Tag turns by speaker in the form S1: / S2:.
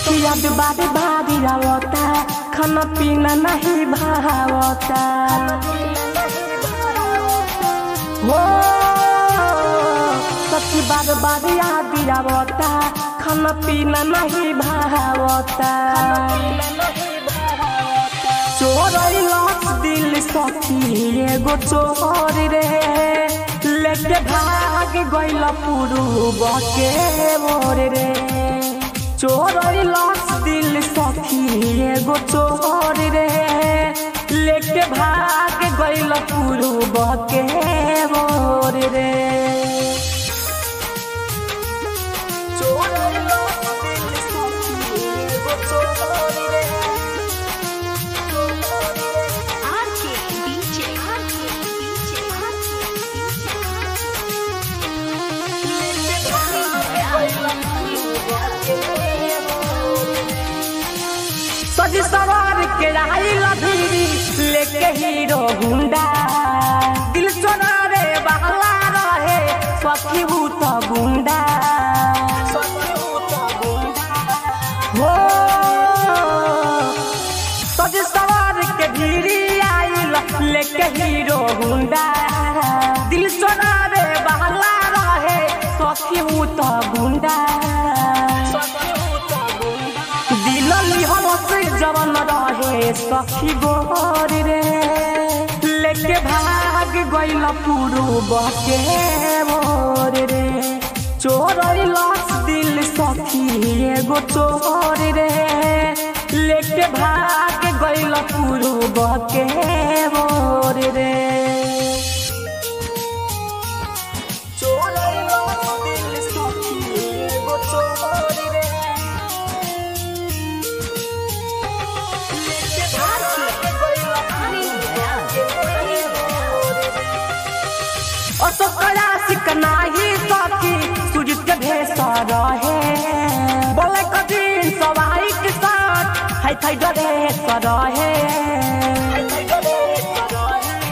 S1: सखी याद बारे बारी आवता खाना पीना नहीं भावता हो सखी बार बार याद आवता खाना पीना नहीं भावता चोरैलस दिल सखी एगो चोर रे लेके भाग गइल पुरुब के मोर रे चोरैलस दिल सखी एगो चोर रे लेके भाग गइल पुरुब के मोर रे चोरैलस दिल सखी एगो चोर रे
S2: RK DJ RK DJ
S1: सज सवार के आइल भीरी लेके हीरो गुंडा दिल चोरा रे बहला रहे सखी भूत गुंडा हो सज सवार के भीरी आइल लेके हीरो गुंडा दिल चोरा रे बहला रहे सखी भूत गुंडा दिलली हमसे जवन रहे सखी गोर रे लेके भाग गइल पुरुब के मोर रे चोरैलस दिल सखी एगो चोर रे लेके भाग गइल पुरुब के मोर रे